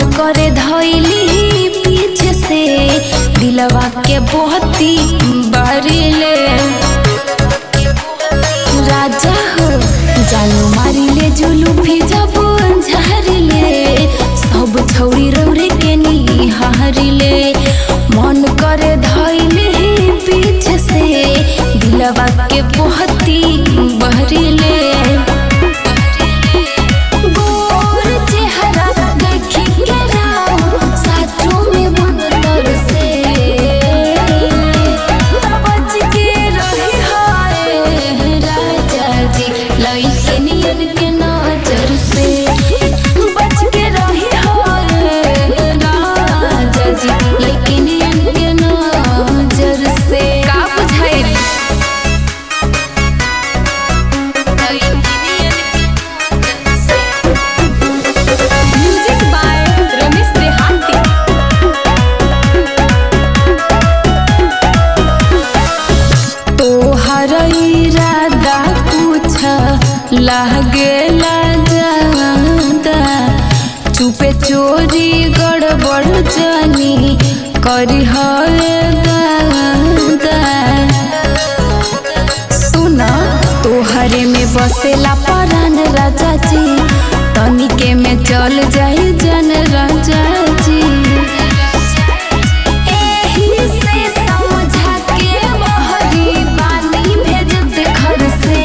करे धैली पीछे से दिलवा के बहुती बारिले राजा हो जानू मारिले जुलूफी जब झारिले सब छौरी रौरे के निहारिले मन करे धैली पीछे से दिलवा के बहुती बहरिले गोर चेहरा देखी के राव साचो में मन तरसे बच के रही हाय राजा जी लइके नियन के नजर से बच के रही हाय राजा जी लइके नियन के नजर से का बुझाइल म्यूजिक बाय रमेश देहाती तोहर इरादा कुछ लागेला जादा चुपे चोरी गड़बड़ जानी करी दादा सुना तोहरे में बसेला परान राजा जी तनिके में चल जाई जन राजा जी एही से समझा के बहरी पानी भेजत घर से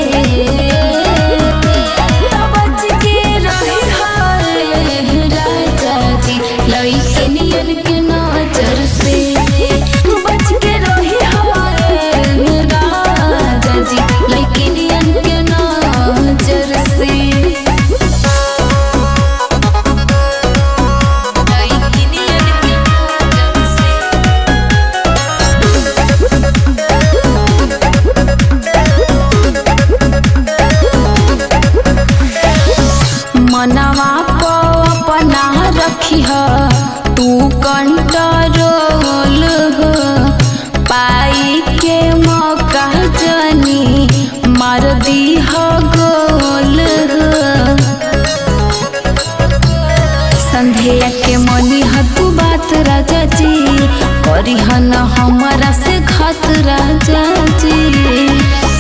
बच के रही हाय राजा जी लइके नियन के नजर से बच के रही हाय राजा जी लइके नियन के नजर से लइके नियन के नजर से मनवा को अपना रखी तू कंट्रोल हो पाई के मौका जनी मार दी हो गोल हो संध्या के मनी ह तू बात राजा जी करी न हमारा से खत राजा जी